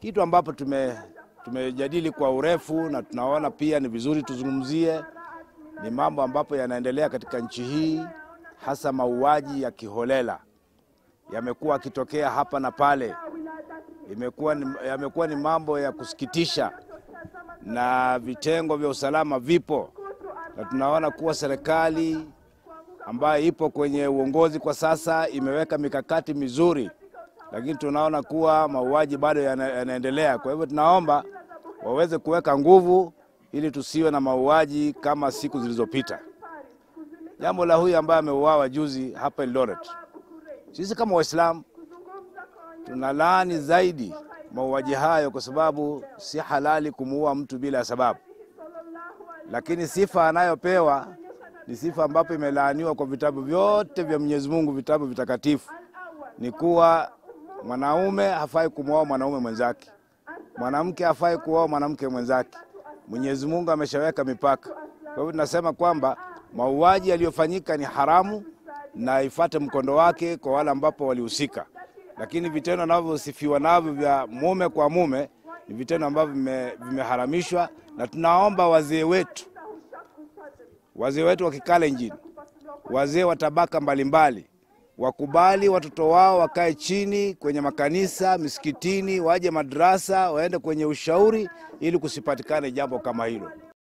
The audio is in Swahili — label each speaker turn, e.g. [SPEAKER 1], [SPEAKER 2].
[SPEAKER 1] Kitu ambapo tume tumejadili kwa urefu na tunaona pia ni vizuri tuzungumzie ni mambo ambapo yanaendelea katika nchi hii, hasa mauaji ya kiholela yamekuwa akitokea hapa na pale. Imekuwa ni, yamekuwa ni mambo ya kusikitisha, na vitengo vya usalama vipo, na tunaona kuwa serikali ambayo ipo kwenye uongozi kwa sasa imeweka mikakati mizuri, lakini tunaona kuwa mauaji bado yana, yanaendelea. Kwa hivyo tunaomba waweze kuweka nguvu ili tusiwe na mauaji kama siku zilizopita. Jambo la huyu ambaye ameuawa juzi hapa Eldoret, sisi kama Waislamu tunalaani zaidi mauaji hayo, kwa sababu si halali kumuua mtu bila sababu, lakini sifa anayopewa ni sifa ambapo imelaaniwa kwa vitabu vyote vya Mwenyezi Mungu, vitabu vitakatifu, ni kuwa mwanaume hafai kumwoa mwanaume mwenzake, mwanamke hafai kuoa mwanamke mwenzake. Mwenyezi Mungu ameshaweka mipaka. Kwa hivyo tunasema kwamba mauaji yaliyofanyika ni haramu na ifate mkondo wake kwa wale ambapo walihusika, lakini vitendo anavyosifiwa navyo vya mume kwa mume ni vitendo ambavyo vimeharamishwa, na tunaomba wazee wetu wazee wetu wa Kikalenjin, wazee wa tabaka mbalimbali wakubali watoto wao wakae chini kwenye makanisa, misikitini, waje madrasa, waende kwenye ushauri ili kusipatikane jambo kama hilo.